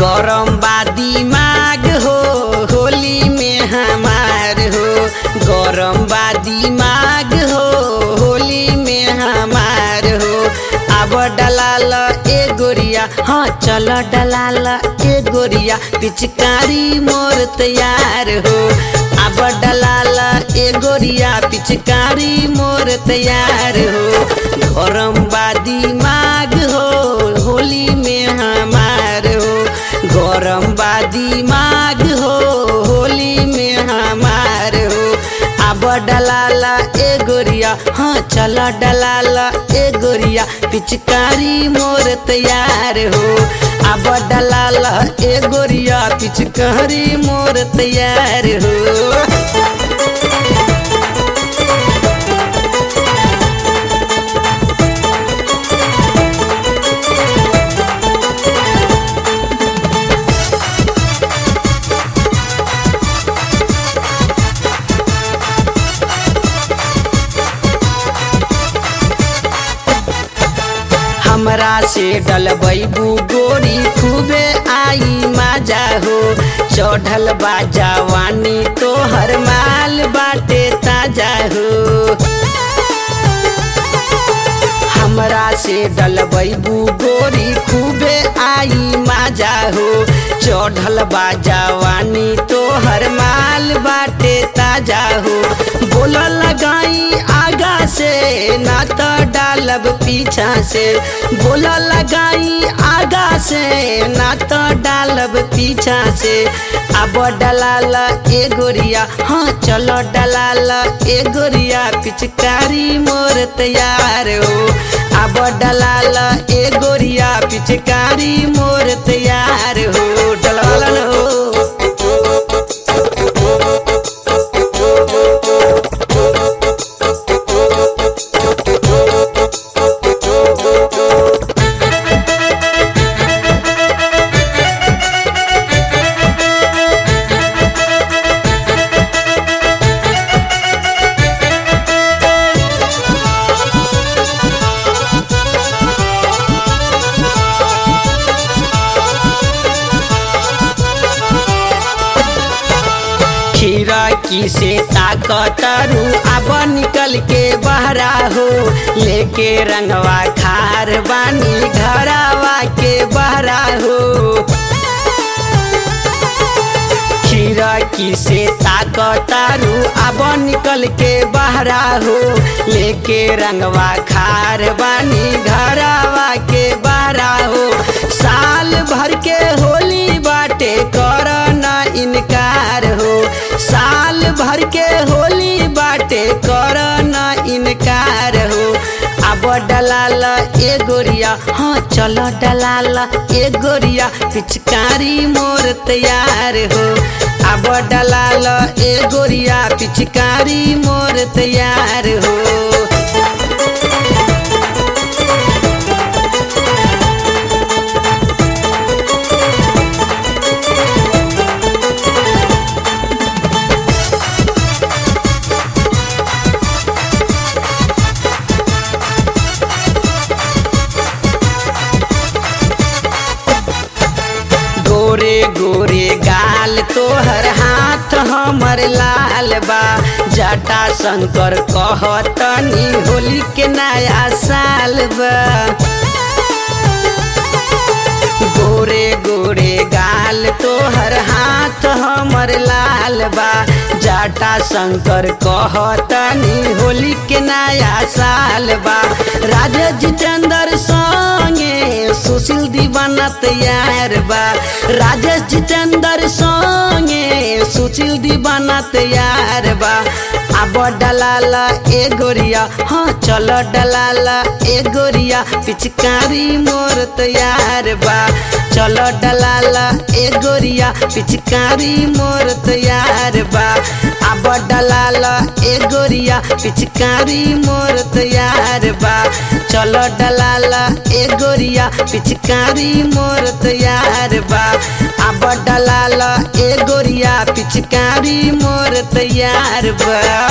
गरम बा दिमाग हो होली में हमार हो गरम बा दिमाग हो होली में हमार हो अब डलाल ए गोरिया हाँ चल डलाल ए गोरिया पिचकारी मोर तैयार हो अब डलाल ए गोरिया पिचकारी मोर तैयार हो गरम बा दिमाग हो होली में हमार हो गरम बा दिमाग हो होली में हमार हो अब डलाला ए गोरिया हाँ चल डलाला ए गोरिया पिचकारी मोर तैयार हो अब डलाला ए गोरिया पिचकारी मोर तैयार हो हमरा से डलबैबू गोरी खूबे आई मजा हो चढ़ल बा जवानी तोहर माल बाटे ताजा हो हमरा से डलबैबू गोरी खूबे आई मजा हो चढ़ल बा जवानी तोहर माल बाटे ताजा हो बोल लगाई आगा से ना तो डालब पीछा से बोल लगाई आगा से ना तो डालब पीछा से अब डलाल ए गोरिया हाँ चलो डलाल ए गोरिया पिचकारी मोर तैयार हो अब डलाल ए गोरिया पिचकारी मोर तैयार हो डलाल हो खीरा की से ताकतरू अब निकल के बहरा हो लेके रंगवा खार बानी घरावा के बहरा हो खीरा की से ताकतारू अब निकल के बहरा हो लेके रंगवा खार बानी घरावा के बहरा हो साल भर के होली बाटे कर ना इनकार हो साल भर के होली बाटे कर ना इनकार हो अब डलाल ए गोरिया हाँ चलो डलाल ए गोरिया पिचकारी मोर तैयार हो अब डलाल ए गोरिया पिचकारी मोर तैयार हो गोरे गोरे गाल तोहर हाथ हमर लाल बा जटा शंकर कहतनी होली के नया साल बा गोरे गोरे गाल तोहर हाथ हमर लाल बा जाटा शंकर कहतनी होली के नया साल बा राजा जितेंद्र संगे सुशील दीवाना तैयार बा राजेश जितेंद्र संगे सुशील दीवाना तैयार बा अब डलाला ए गोरिया हाँ चलो डलाला ए गोरिया पिचकारी मोर तैयार बा चलो डलाला ए गोरिया पिचकारी मोर तैयार बा अब डलाला ए गोरिया पिचकारी मोर तैयार बा चलो डलाला ए गोरिया पिचकारी मोर तैयार बा अब डलाला ए गोरिया पिचकारी मोर तैयार बा